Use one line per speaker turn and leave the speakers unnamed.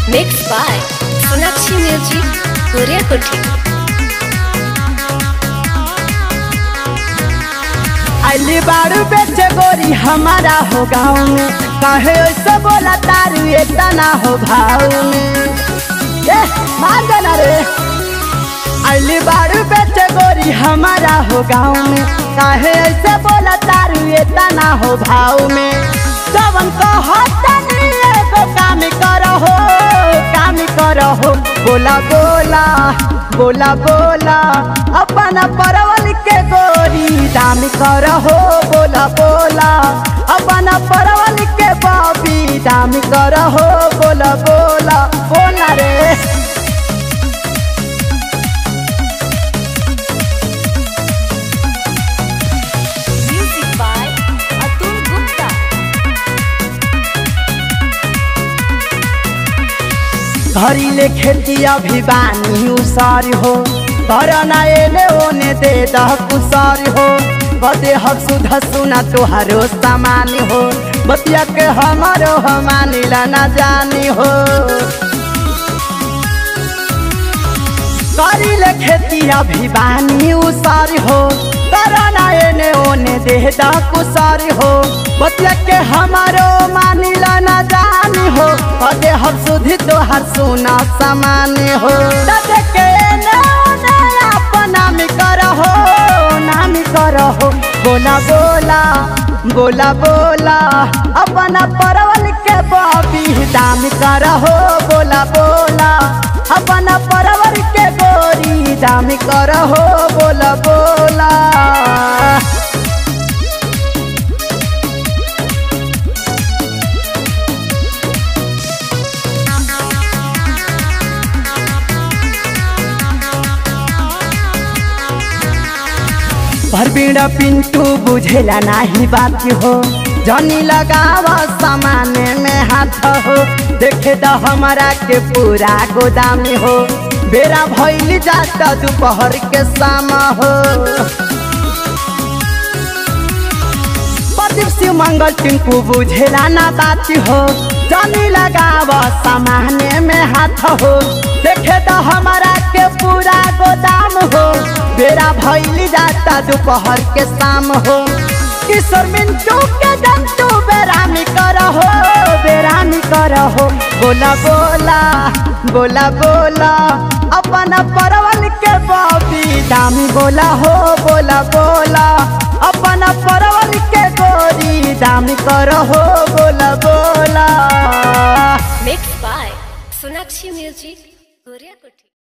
Mixed by Sonakshi Music, Korea Kuthi.
अली बारू बेचे गोरी हमारा हो गाँव में कहे ऐसे बोला तारू इतना हो भाव में ए मान जाना रे अली बारू बेचे गोरी हमारा हो गाँव में कहे ऐसे बोला तारू इतना हो भाव में जवन कहतनी एगो काम करहो काम करहो बोला बोला बोला बोला अपना परवल के गोरी दाम करहो बोला बोला अपना परवल के बाबी दाम करहो बोला बोला बोला रे
Music by Atul Gupta.
घरी ले खेती अभी बानी उसार हो घर ना एने ओने दे दह कुसार हो बदे हक सुधा सुना तोहारो सामान हो बतिया के हमारो हमानी ला ना जानी हो करी ले खेती अभी बानी उसार हो करना एने ओने दे दा कुसार हो बतिया के हमारो मानी ला ना जानी हो अदे हम सुधी तो हर सुना समान हो तदे के एने ओने अपना में करहो नाम करहो बोला बोला बोला बोला अपना परवल के बाबी दाम करहो बोला बोला अपना परवर के गोरी दाम करहो बोला बोला भरबीड़ा पिंटू बुझेला नाही बात हो जनी लगावा सामान में हाथ हो देखे द हमारा के पूरा गोदाम हो बेरा भइल जाता दोपहर के शाम हो प्रदीप शिव मंगल टिंकू बुझेला ना बात हो जनी लगावा सामान में हाथ हो देखे द हमारा के पूरा गोदाम हो बेरा भइल जाता दोपहर के शाम हो किशोर मिंटू के जंतु बेरामी करहो बेरामी करहो बोला बोला बोला बोला अपना परवल के बॉबी दामी बोला हो बोला बोला अपना परवल के गोरी दामी करहो बोला बोला
Mixed by Sonakshi Music, Korea Kuthi.